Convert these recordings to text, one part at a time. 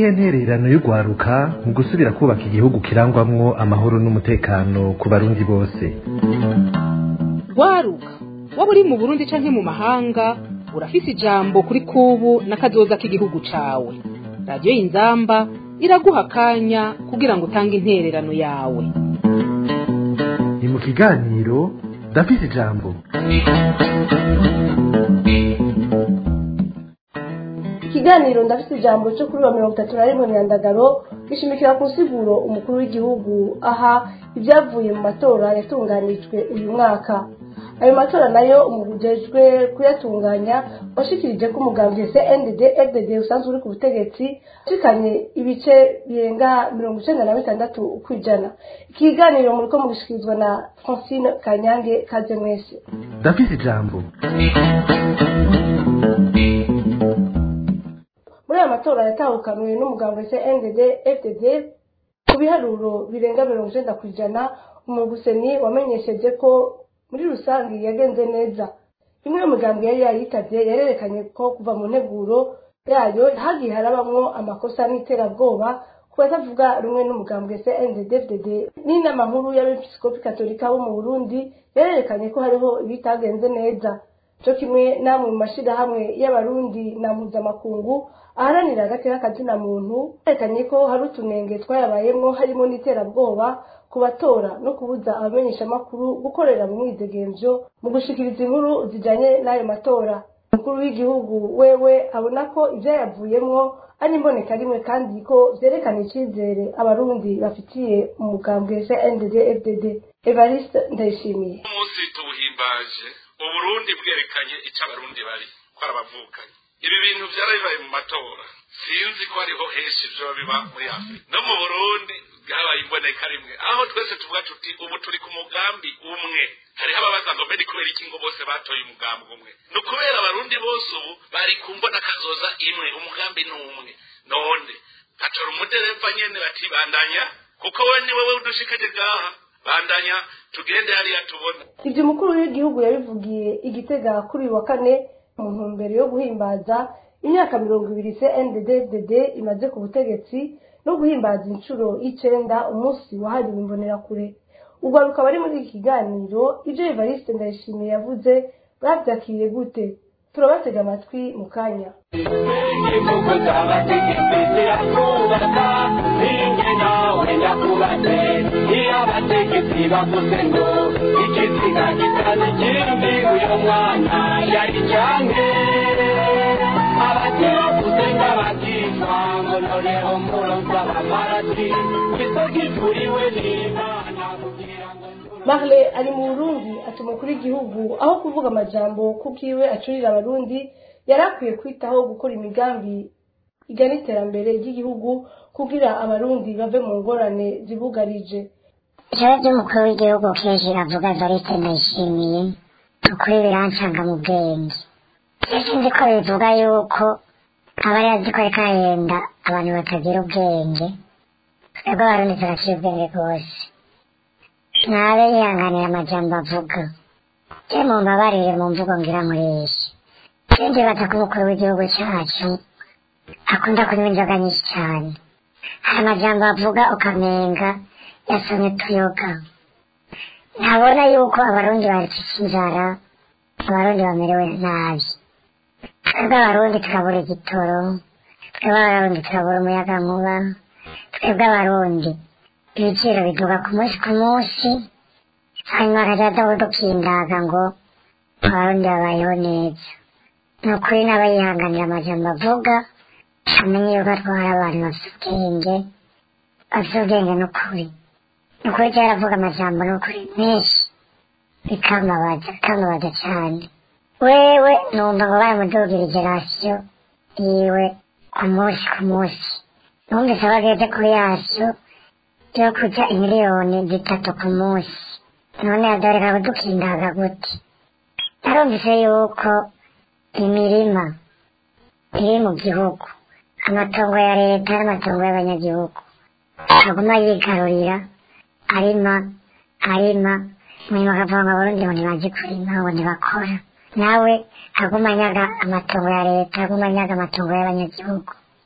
niyihe ntererano y'urwaruka mu gusubira kubaka igihugu kirangwamwo amahoro n'umutekano ku barundi bose rwaruka waba uri mu burundi canke mu mahanga urafise ijambo kuri kubu n'akazoza k'igihugu cawe radiyo y'inzamba iraguha akanya kugira ngo utange intererano yawe ni mu kiganiro ndafise ijambo ikiganiro ndafite ijambo cyo kuri wa mirongo itatu na rimwe myandagaro gishimikira ku nsiguro umukuru w'igihugu aha ibyavuye mu matora yatunganijwe uyu mwaka ayo matora nayo umugujejwe kuyatunganya washikirije ko umugambwe cndd fdd usanzwe uri ku butegetsi ushikanye ibice birenga mirongo icenda na bitandatu ku ijana ikiganiro muriko mugishikirizwa na francine kanyange kaze mwese ndafise ijambo muri aya matora yatahukanwe n'umugambwe cndd fdd ku biharuro birenga mirongo icenda ku ijana umuguseni wamenyesheje ko muri rusange yagenze neza imwe mu migambi yari yayitavye yarerekanye ko kuva mu nteguro yayo hagiye harabamwo amakosa n'iterabwoba ku batavuga rumwe n'umugambwe cndd n'inama nkuru y'abepiskopi katolika bo mu burundi yarerekanye ko hariho ibitagenze neza co kimwe namwe mu mashirahamwe y'abarundi na mpuzamakungu aharanira agateka kazina muntu yerekanye ko hari utunenge twayabayemwo harimo n'iterabwoba ku batora no kubuza abamenyeshamakuru gukorera mu mwidegemvyo mu gushikiriza inkuru zijanye n'ayo matora umukuru w'igihugu wewe abona ko ivyayavuyemwo ari imboneka rimwe kandi ko vyerekana icizere abarundi bafitiye umugambwe cndd fdd evariste ndayishimiye umunsi tuwuhimbaje uburundi bwerekanye ico abarundi bari ko arabavukanye ibi bintu vyarabibaye mu matora sinzi ko hariho henshi vyoba biba muri afurika no mu burundi bwabaye imboneka rimwe aho twese tuvuga tuti ubu turi ku mugambi umwe hariho ababaza ngo mbe ni kubera iki ngo bose batoye umugambi umwe ni ukubera abarundi bose ubu bari ku mbona kazoza imwe umugambi ni umwe none hatora umudereva nyene bati bandanya kuko we ni wewe udushikaje ngaha bandanya tugende hariya tubona ivyo umukuru w'igihugu yabivugiye igitega kuri uyu wa kane mu ntumbero yo guhimbaza imyaka mirongo ibiri cndd imaze ku butegetsi no guhimbaza inshuro y'icenda umunsi wahariwe imbonerakure ubwo rukaba ari muri iki kiganiro ivyo evariste ndayishimiye yavuze bavyakiriye gute turabatega amatwi mu kanya imvugo z'abategetsi zirakubaka ninjye nawe ndakubatse iyo abategetsi bavuze ngo ikiziga gitana ikindi uyu mwana yari canke abateguze ng'abakishwa ngo noneho muronsa abamarati isogituriwe n'imana kugira ngo marle ari mu burundi ati umukuru w'igihugu aho kuvuga amajambo kubwiwe acurira abarundi yari akwiye kwitaho gukora imigambi igana iterambere ry'igihugu kugira abarundi bave mu ngorane zibugarije ijoro ry'umukuru w'igihugu kenshi avuga variste ndayishimiye ukuri birancanga mu bwenge sinzi ko bivuga yuko aba ari azi ko ariko arahenda abantu batagira ubwenge twebwe abarundi turaciye ubwenge rwose ntabe yihanganira amajambo avuga je mumbabarire mu mvugo ngira nkoresha sinzi baza ko umukuru w'igihugu cyacu akunda kunywa inzoga nyinshi cyane hari amajambo avuga ukamenga yasomye tuyoga ntabona yuko abarundi bafite inzara abarundi bamerewe nabi twebwe abarundi turabura igitoro twebwe abarundi turabura umuyaga nkuba twebwe abarundi ibiciro biduga ku munsi ku munsi hanyuma akajya adaho dukindaga ngo abarundi babayeho neza ni ukuri n'aba yihanganira amajambo avuga amenye yuko atwara abantu bafite ubwenge bafite ubwenge n'ukuri ni ukuri cyangwa aravuga amajambo n'ukuri menshi bikambabaza bikambabaza cyane wewe numva ngo baramudugirije rasiyo yiwe ku munsi ku munsi numvise bageze kuri yasiyo yo kurya imiliyoni zitatu ku munsi none yadoreka kudukindaga gute narumvise yuko imirima iri mu gihugu amatongo ya leta n'amatongo y'abanyagihugu aguma yigarurira arima arima munyuma akavuga ngo abarundi ngo ntibazi kurima ngo ntibakora nawe aguma anyaga amatongo ya leta aguma anyaga amatongo y'abanyagihugu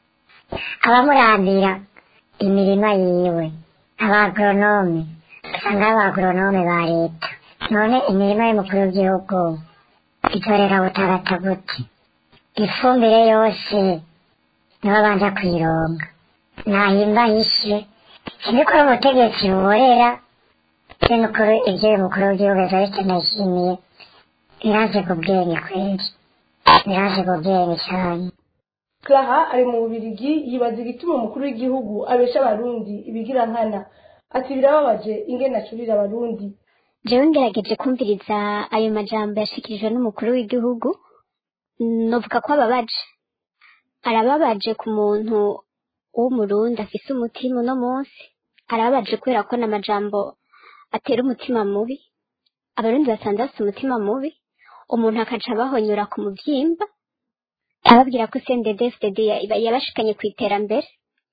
abamurandira imirima yiwe abagoronome usanga ari abagoronome ba leta none imirima y'umukuru w'igihugu itorera butarata gute ifumbire yose nibo banja kuyironga nahimba hishe siniko ari ubutegetsi buborera se nukuri ibyo uyu mukuru w'igihugu evariste ndayishimiye biraje ku bwenge kweri biraje ku bwenge cyane Clara ari mu Bubirigi yibaza igituma umukuru w'igihugu abesha abarundi ibigira nkana ati birababaje ingene acurira abarundi jewe ngerageje kumviriza ayo majambo yashikirijwe n'umukuru w'igihugu novuga ko ababaje arababaje ku muntu w'umurundi afise umutima uno munsi arababaje kubera ko n'amajambo atera umutima mubi abarundi basanze bafite umutima mubi umuntu akaca abahonyora ku muvyimba ababwira ko CNDD-FDD ya- yabashikanye ku iterambere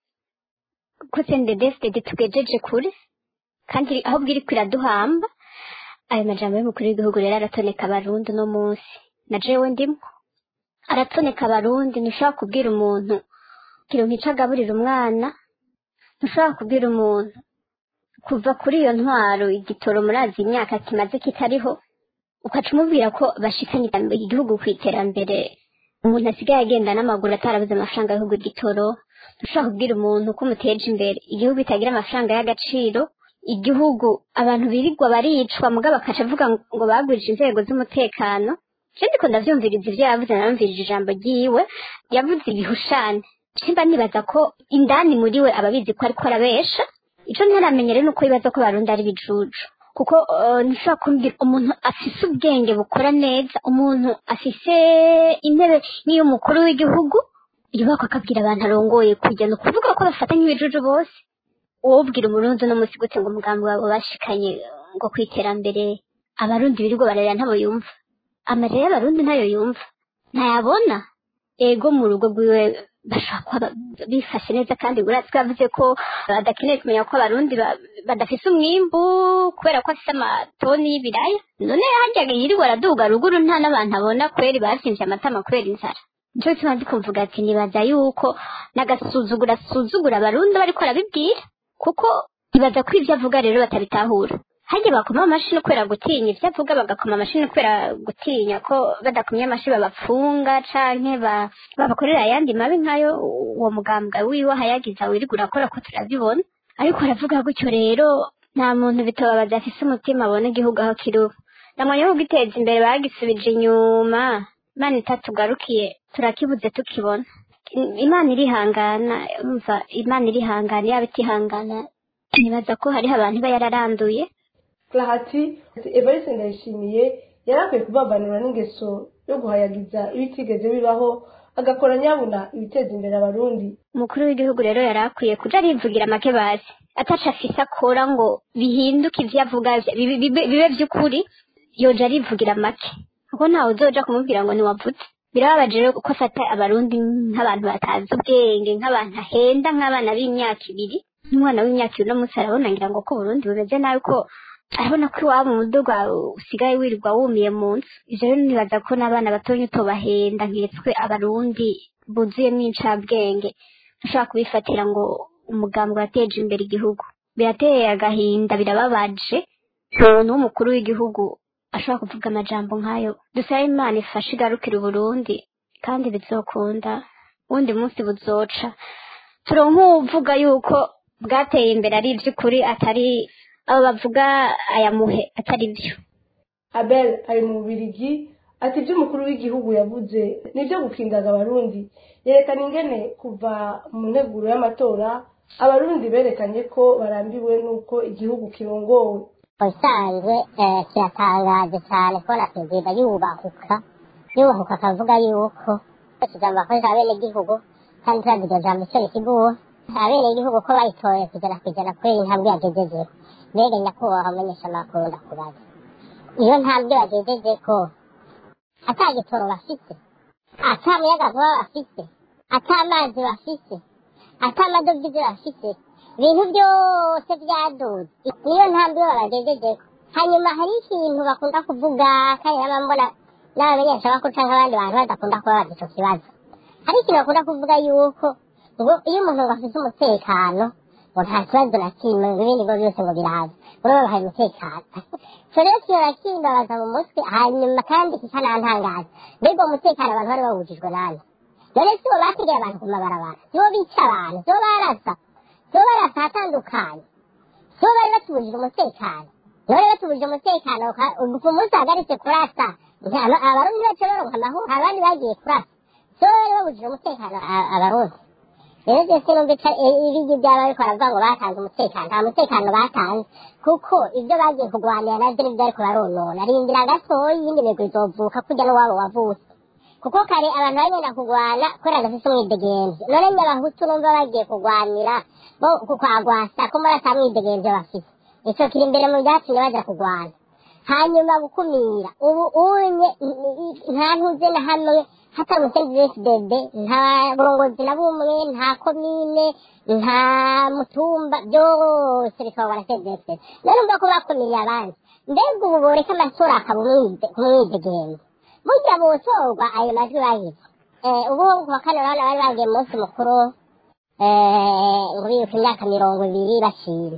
ko CNDD-FDD tugejeje kure kandi ahubwo iriko iraduhamba ayo majambo y'umukuru w'igihugu rero aratoneka abarundi uno munsi na jewe ndimwo aratoneka abarundi ntushobora kubwira umuntu kiro nkico agaburira umwana ntushobora kubwira umuntu kuva kuri iyo ntwaro igitoro murazi imyaka kimaze kitariho ukaca umubwira ko bashikanye igihugu ku iterambere umuntu asigaye agenda n'amaguru atarabuze amafaranga y'igihugu igitoro ntushobora kubwira umuntu ko umuteje imbere igihugu itagira amafaranga y'agaciro igihugu abantu birirwa baricwa mugabo bakaca avuga ngo bagurije inzego z'umutekano je ndiko ndavyumviriza ivyo yavuze naramvirije ijambo ryiwe yavuze ibihushane simba nibaza ko indani muri we ababizi ko ariko arabesha ico ntaramenya rero nuko yibaza ko barundi ari bijuju kuko uh, ntushobora kumbwira umuntu afise ubwenge bukora neza umuntu afise intebe nk'iy'umukuru w'igihugu yubakwa akabwira abantu arongoye kujya ni ukuvuga ko bafata nk'ibijuju bose uwubwira umurundi uno munsi gute ngo umugambi wabo bashikanye ngo ku iterambere abarundi birirwa bararira ntabo yumva amarira y'abarundi ntayo yumva ntayabona ego mu rugo rwiwe bashobora kuba ba- bifashe neza kandi uratse ko yavuze ko badakeneye kumenya ko abarundi ba- badafise umwimbu kubera ko afise amatoni y'ibiraya none harya yirirwa araduga ruguru nta n'abantu abona kweri basimvye amatama kubera inzara nico gituma ndi kumvuga ati nibaza yuko n'agasuzuguro asuzugura abarundi bariko arabibwira kuko ibaza ko ivyo avuga rero batabitahura harya bakoma amashini kubera gutinya ivyo avuga bagakoma amashini kubera gutinya ko badakomye amashi babapfunga canke ba- babakorera ayandi mabi nkayo uwo mugambwa wiwe ahayagiza wirirwa urakora ko turabibona ariko aravuga gutyo rero nta muntu bitobabaza afise umutima abona igihugu aho kiri ubu namwanya wo giteza imbere bagisubije inyuma imana itatugarukiye turakibuze tukibona imana irihangana umva imana irihangana yaba itihangana nibaza ko hariho abantu iba yararanduye Clara ati Evariste Ndayishimiye yari akwiye kubabanura n'ingeso yo guhayagiza ibitigeze bibaho agakora nyabuna ibiteza imbere abarundi umukuru w'igihugu rero yari akwiye kuja arivugira make bazi ataca afise akora ngo bihinduke ivyo avuga bibe- bibe bibe vy'ukuri yoja arivugira make kuko ntawe uzoja kumubwira ngo niwavuze birababaje rero ko afata abarundi nk'abantu batazi ubwenge nk'abantu ahenda nk'abana b'imyaka ibiri n'umwana w'imyaka ibiri uno munsi arabona ngira ngo ko Burundi bumeze nabi ko arabona ko iwabo mu muduga usigaye wirirwa wumiye mu nzu ivyo rero nibaza ko n'abana batonya utobahenda nketswe abarundi buzuyemwo incabwenge dushobora kubifatira ngo umugambi wateje imbere igihugu birateye agahinda birababaje umuntu w'umukuru w'igihugu ashobora kuvuga amajambo nk'ayo dusabe imana ifashe igarukira uburundi kandi bizokunda wundi munsi buzoca turonka uwuvuga yuko bwateye imbere ari ivy'ukuri atari abo bavuga aya muhe atari vyo Abel ari mu Bubirigi ati ibyo umukuru w'igihugu yavuze nibyo gukingaga abarundi yerekana ingene kuva mu nteguro y'amatora abarundi berekanye ko barambiwe n'uko igihugu kirongowe ubusanzwe eh, kiratangaje cyane kubona perezida yubahuka yubahuka akavuga yuko ijambo bakoresha abenegihugu kandi turazi iryo jambo icyo risiguwe abenegihugu ko bayitoye kugera ku ijana kubera intambwe yagejejeho mbega nyakubahwa amenyesha amakuru ndakubaza iyo ntambwe bagejejeko ata gitoro bafite ata muyagankuba bafite ata amazi bafite ata amadovize bafite ibintu byose byaduze niyo ntambwe babagejejeko hanyuma hari ikintu bakunda kuvuga kandi naba mbona n'abamenyesha bakuru cyangwa abandi bantu badakunda kubabaza icyo kibazo hari ikintu bakunda kuvuga yuko ngo iyo umuntu ngo afite umutekano ngo nta kibazo na kimwe ngo ibindi ngo byose ngo biraza ngo rero bahaye umutekano so rero kiyora kimbabaza mu mutwe hanyuma kandi kikanantangaza mbega uwo mutekano abantu bari bawujijwe nande none si bo bategera abantu ku mabarabara si bo bica abantu si bo barasa si bo barasa ahatandukanye si bo bari batubujije umutekano none batubujije umutekano ka- ku munsi hagaritse kurasa nta- abarundi bacu baronka amahoro abandi bagiye kurasa si bo bari babujije umutekano a- abarundi rero byose numva ibigi byaba ariko baravuga ngo batanze umutekano nta mutekano batanze kuko ibyo bagiye kurwanira nabyo nibyo ariko baronona rindira gatoya iyindi migwi izovuka kurya n'uwabo wavutse kuko kare abantu bagenda kurwana kubera gafise umwidegenzi none nyabahutu numva bagiye kurwanira bo kukwagwasa ko muri ata mwidegenzi bafise ico kiri imbere mu byatumye baja kurwana hanyuma gukumira ubu unye nta ntuze na hamwe hatari umusenzi w'fdb nta burongozi na bumwe nta komine nta mutumba byose bikaba na cdfd none umva ko bakumiriye abandi mbega ubu boreka amatora akaba umwide- umwidegenzi burya botorwa ayo majwi bagize Eh, ubu ku wa kane urabona bari bagiye mu munsi mukuru eh, ngo bibuka imyaka mirongo ibiri bashima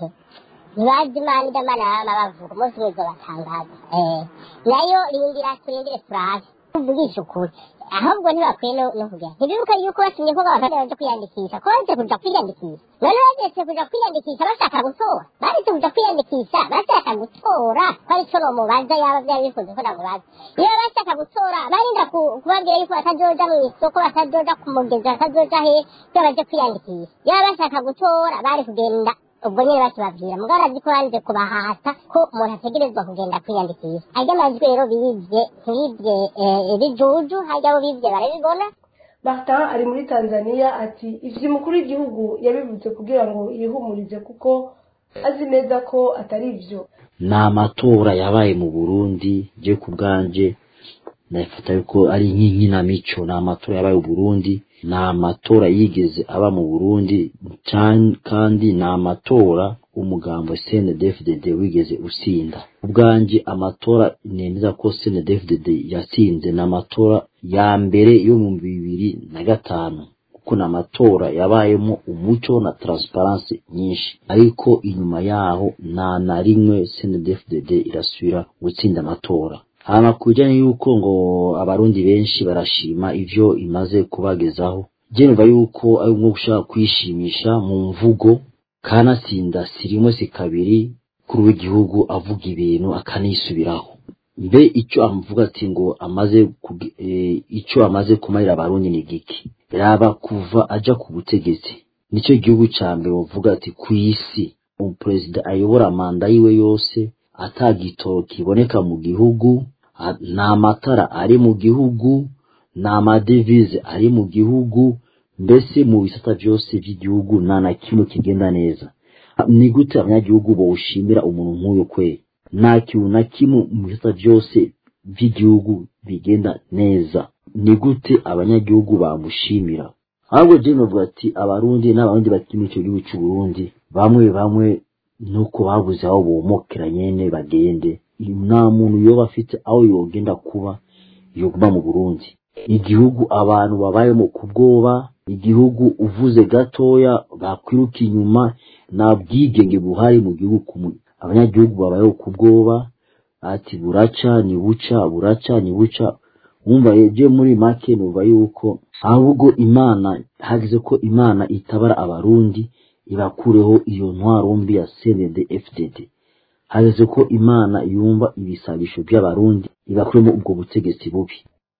ntibazi imana ibyo imana baba bavuga umunsi umwe izobatangaza Eh, nayo rindira turindire turabe tuvugisha ukuri ahubwo ntibakwiye no no kujya ntibibuka yuko batumye ko abantu baje kwiyandikisha ko baje kuja kwiyandikisha none bageze kuja kwiyandikisha bashaka gutora baretse kuja kwiyandikisha bashaka gutora ko ari cyo nomubaza yaba byari bifuza ko namubaza iyo bashaka gutora barinda ku- kubabwira yuko batazoja mu isoko batazoja ku mugezi batazoja he iyo baje kwiyandikisha iyo bashaka gutora bari kugenda ubwo nyine bakibabwira mugabo arazi ko yanze kubahata ko umuntu ategerezwa kugenda kwiyandikisha ajya amajwi rero bibye ntibibye eh, ibijuju hajya abo bibye barabibona martin ari muri tanzania ati ivyo umukuru w'igihugu yabivuze kugira ngo yihumurize kuko azi neza ko atari ivyo ni amatora yabaye mu burundi je ku bwanje ndafata yuko ari nk'inkinamico ni amatora yabaye mu burundi ni amatora yigeze aba mu burundi can- kandi ni amatora umugambo cndfdd wigeze usinda ubwanje amatora nemeza ko cndfdd yatsinze ni amatora ya mbere yo mu bibiri na gatanu kuko ni amatora yabayemo umuco na transparency nyinshi ariko inyuma yaho nta na rimwe cndfdd irasubira gutsinda amatora hama ku bijyanye y'uko ngo abarundi benshi barashima ivyo imaze kubagezaho je numva yuko ari nko gushaka kwishimisha mu mvugo kanatsinda si rimwe si kabiri kuri w'igihugu avuga ibintu akanisubiraho mbe icyo amuvuga ati ngo amaze kugi- eh, icyo amaze kumarira abarundi ni giki raba kuva aja ku butegetsi nicyo gihugu ca mbere bavuga ati ku isi umuperezida ayobora manda yiwe yose atagitoro kiboneka mu gihugu a- nta matara ari mu gihugu nta madevize ari mu gihugu mbese mu bisata byose by'igihugu nta na kimwe kigenda neza ni gute abanyagihugu bawushimira umuntu nk'uyu kwe nta kintu na kimwe mu bisata byose by'igihugu bigenda neza ni gute abanyagihugu bamushimira ahubwo je novuga ati abarundi n'abarundi bakiri muri ico gihugu c'u Burundi bamwe bamwe nuko babuze aho bomokera nyene bagende nta muntu yoba afite aho yogenda kuba yoguma mu Burundi igihugu abantu babayemo ku bwoba igihugu uvuze gatoya bakwiruka inyuma nta bwigenge buhari mu gihugu kumwe abanyagihugu babayeho ku bwoba ati buraca ni buca buraca ni buca wumva je muri make numva yuko ahubwo imana hagize ko imana itabara abarundi ibakureho iyo ntwaro mbi ya CNDD FDD hageze ko imana yumva ibisabisho by'abarundi ibakuremo ubwo butegetsi bubi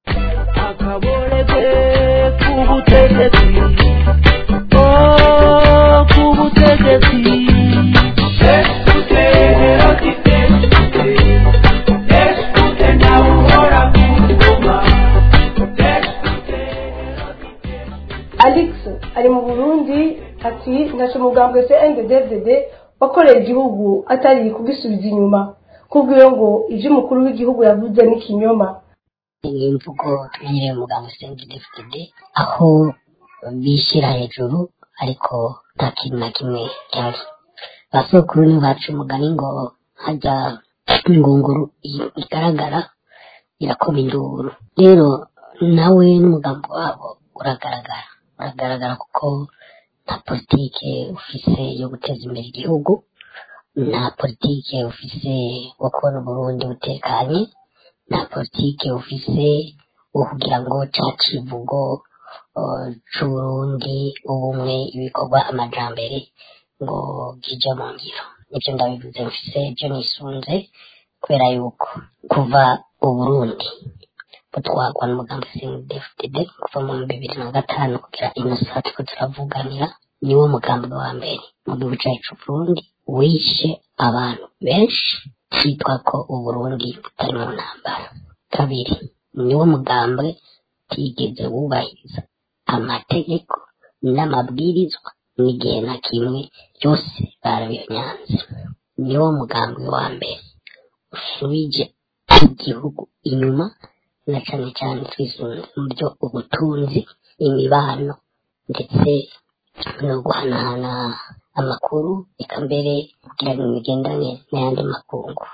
akaboreze k'ubutegetsi oh k'ubutegetsi esute herotite esute nawe uhora ku ngoma esute herotite alex ari mu burundi ati ntaco mugambwe se nddd wakoreye igihugu atari kugisubiza inyuma kubwiwe ngo ivyo umukuru w'igihugu yavuze ni kinyoma ni imvugo tumenyereye umuganga usenga dfd aho bishyira hejuru ariko nta kintu na kimwe cyari basokuru ni baca umugani ngo hajya ingunguru i- igaragara irakoma induru rero nawe n'umugambi wabo uragaragara uragaragara kuko nta politike ufise yo guteza imbere igihugu nta politike ufise wo kubona uburundi butekanye nta politike ufise wo kugira ngo ca kivugo uh, c'uburundi ubumwe ibikorwa amajambere ngo kije mu ngiro nivyo ndabivuze mfise ivyo nisunze kubera yuko kuva uburundi butwarwa n'umugambi CNDD-FDD kuva mu bibiri na gatanu kugera ino saa turiko turavuganira niwo mugambi wa mbere mu gihugu cacu Burundi wishe abantu benshi hitwa ko uburundi butari mu ntambara kabiri niwo mugambi utigeze wubahiriza amategeko n'amabwirizwa n'igihe na kimwe byose barabinyanze niwo mugambi wa mbere usubije igihugu inyuma na cane cane twisunze mu byo ubutunzi imibano ndetse no guhanahana amakuru eka mbere kugira ngo imigenderanire n'ayandi makungu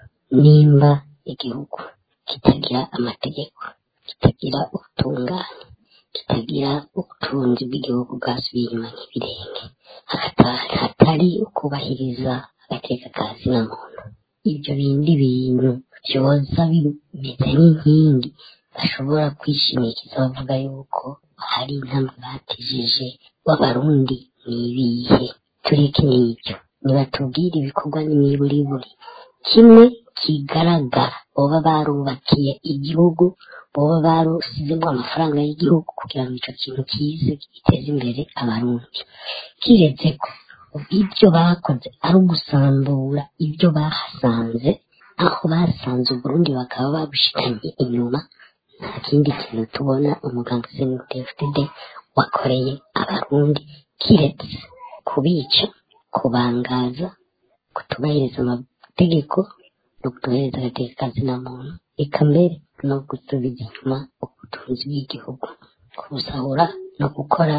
nimba igihugu kitagira amategeko kitagira ubutungane kitagira ubutunzi bw'igihugu bwasubiye inyuma nk'ibirenge hakata- hatari ukubahiriza agateka ka zina muntu ibyo bindi bintu byoza bimeze nk'inkingi bashobora kwishimikiza bavuga yuko hari intambwe batijije w'abarundi ni ibihe tureke n'ibyo nibatubwire ibikorwa n'imiburiburi kimwe kigaragara boba barubakiye igihugu boba barusizemo amafaranga y'igihugu kugira ngo ico kintu kize giteze imbere abarundi kiretse ko ibyo bakoze ari ugusambura ibyo bahasanze aho basanze uburundi bakaba babushikanye inyuma nta kindi kintu tubona umuganga CNDD-FDD wakoreye abarundi kiretse kubica kubangaza kutubahiriza amategeko no kutubahiriza agateka ka zina muntu eka mbere no gusubiza inyuma ubutunzi bw'igihugu kubusahura no gukora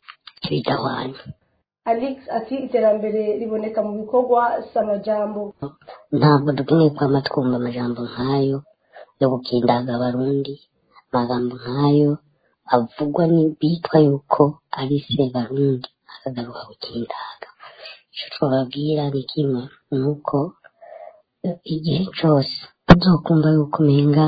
ibidahwanye Alex ati iterambere riboneka mu bikorwa si amajambo ntabwo dukeneye kwama twumva amajambo nk'ayo yo gukindaga abarundi amagambo nk'ayo avugwa bitwa yuko ari se barundi akagaruka gukindaga icyo twababwira ni kimwe ni uko eh, igihe cyose uzokumva yuko umenga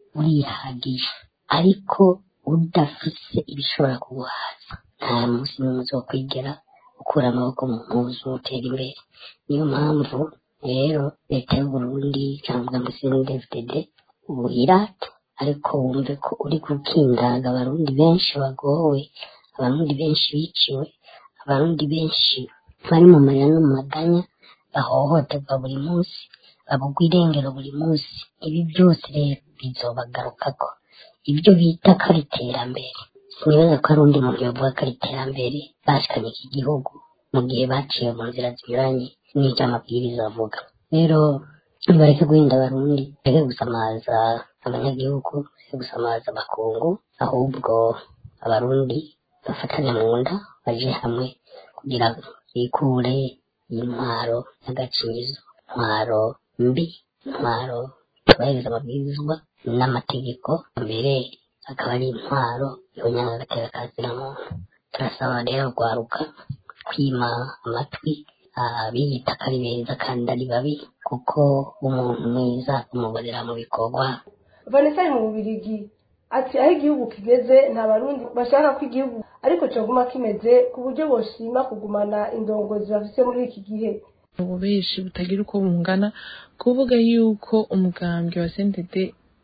urihagije ariko udafise ibishobora kuguhaza nta munsi n'umwe uzokwigera ukura amaboko mu mpuzu utera imbere niyo mpamvu rero leta y'uburundi cyangwa ngo CNDD-FDD ubirate ariko wumve ko uri gukindaga abarundi benshi bagowe abarundi benshi biciwe abarundi benshi bari mu marira no mu maganya bahohoterwa buri munsi babugwa irengero buri munsi ibi byose rero bizobagarukako ibyo bita ko ari iterambere sinibaza ko ari undi muntu yavuga ko ari iterambere bashikanye iki gihugu mu gihe baciye mu nzira zinyuranye n'icyo amabwiriza avuga rero nibareke guhinda abarundi bareke gusamaza abanyagihugu bareke gusamaza abakungu ahubwo abarundi bafatane mu nda baje hamwe kugira ngo bikure intwaro y'agacinyizo intwaro mbi intwaro tubahiriza amabwirizwa n'amategeko mbere akaba ari intwaro yonyanga agateka ka muntu turasaba rero rwaruka kwima amatwi abiyita ko ari beza kandi ari babi kuko umuntu mwiza umubonera mu bikorwa vanessa ari mu bubirigi ati aho igihugu kigeze nta barundi bashaka ko igihugu ariko cyaguma kimeze ku buryo boshima kugumana indongozi bafise muri iki gihe ubu benshi butagira uko bungana kuvuga yuko umugambwe wa sentede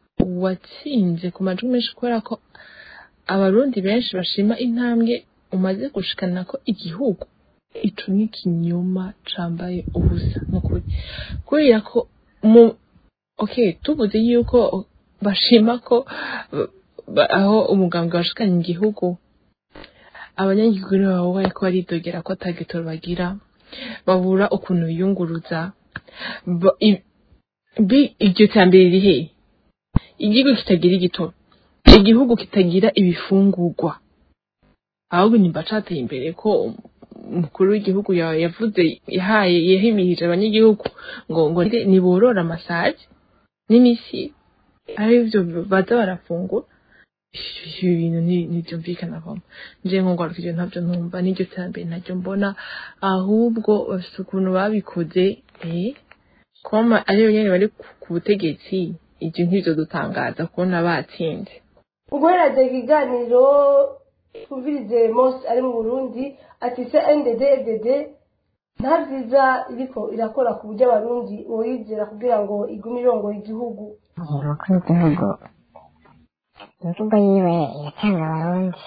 watsinze ku majwi menshi kubera ko abarundi benshi bashima intambwe umaze gushikana ko igihugu ico ni ikinyoma cambaye ubusa nukuri kubera ko mu okay tuvuze yuko bashima ko ba- aho umugambwe washikanye igihugu abanyagihugu nibo babaye ko baridogera ko atagitoro bagira babura ukuntu biyunguruza Ba- i- bi- iryo terambere riri hehe igihugu kitagira igitoro igihugu kitagira ibifungurwa ahubwo nimba cateye imbere ko umukuru w'igihugu ya- yavuze yahaye yahimirije abanyagihugu ngo ngo niborore amasaje n'imisi ari byo baza barafungura ibi bintu ni- ntibyumvikana vamo nje nkongwaruka ivyo ntabyo numva n'iryo terambere ntaryo mbona ahubwo bafise ukuntu babikoze eh koma ariyo nyene bari ku- ku butegetsi ivyo nk'ivyo dutangaza kubona batsinze guhera ikiganiro twumvirize mose ari mu burundi ati se ndd fdd nta byiza iriko irakora ku buryo abarundi boyizera kugira ngo igume irongoye igihugu umukuru w'igihugu imvugo yiwe iracanga abarundi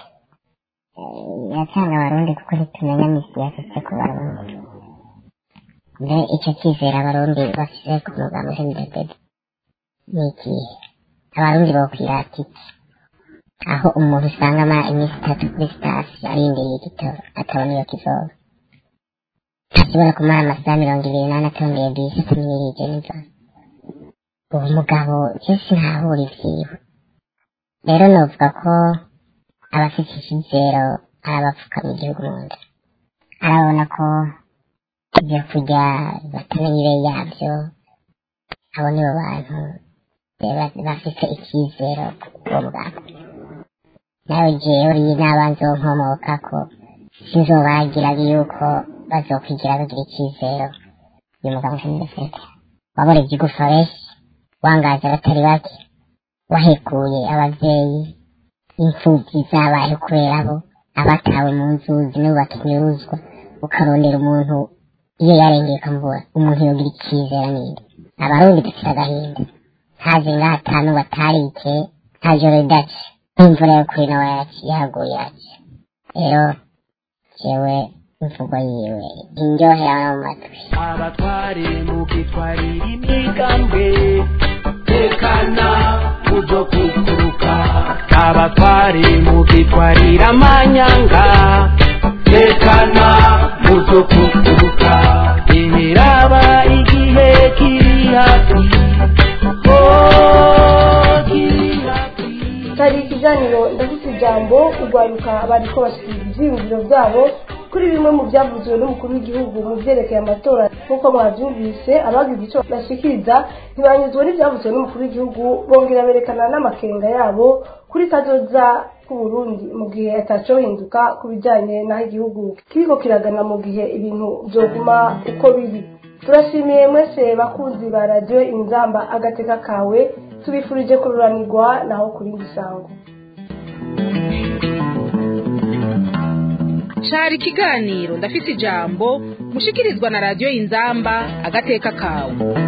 Eh, iracanga abarundi kuko ntitumenya misi yasutse ku barundi mbe icyo cyizere abarundi bafise ku mugambi w'indedede ni ikihe abarundi bokwirata iki aho umuntu usanga amara iminsi itatu kuri sitasiyo arindiriye igitoro atabona iyo kizoba ashobora kumara amasaha mirongo ibiri n'ane atondeye bisi atamwirije n'inzara uwo mugabo kenshi ntahura ivyiwe rero novuga ko abafite icyizero arabapfukama igihugu mu nda arabona ko ibyo kurya batamenya ibe yabyo abo nibo bantu reba- bafite icyizero uwo mugabo nawe jewe n'abanzi wo nkomokako sinzobagiraga yuko bazokwigira bagira icyizero uyu mugabo nkamurefete wabora igigufa benshi wangaje abatari bake wahekuye abavyeyi imfuvyi zabaye kubera bo abatawe mu nzuzi nibo bakinyuruzwa ukarondera umuntu iyo yarengeye ukamubura umuntu yogira icyizere ninde abarundi dufite agahinda ntazi ngaho atanu batarike nta joro ridace n'imvura yo kuri nawe yaguye yacu rero jewe imvugo yiwe indyohera no mu matwi abatware mugitwarira imigambwe tekana muzo kuguruka abatware mugitwarira amanyanga tekana muzo kuguruka imiraba igihe kiri hafi oh, kiri hafi hari ikiganiro ndafite ijambo urwaruka bariko bashikiriza ivyiyumviro vyabo kuri bimwe mu byavuzwe n'umukuru w'igihugu mu vyerekeye amatora nk'uko mwavyumvise abagize ico bashikiriza ntibanyuzwe n'ivyavuzwe n'umukuru w'igihugu bongera berekana n'amakenga yabo kuri kazoza k'uburundi mu gihe atacohinduka ku bijanye n'aho igihugu kiriko kiragana mu gihe ibintu vyoguma uko biri turashimiye mwese bakunzi ba radiyo inzamba agateka kawe tubifurije kururanirwa naho kuri gisango cari ikiganiro ndafise ijambo mushikirizwa na radiyo inzamba agateka kawe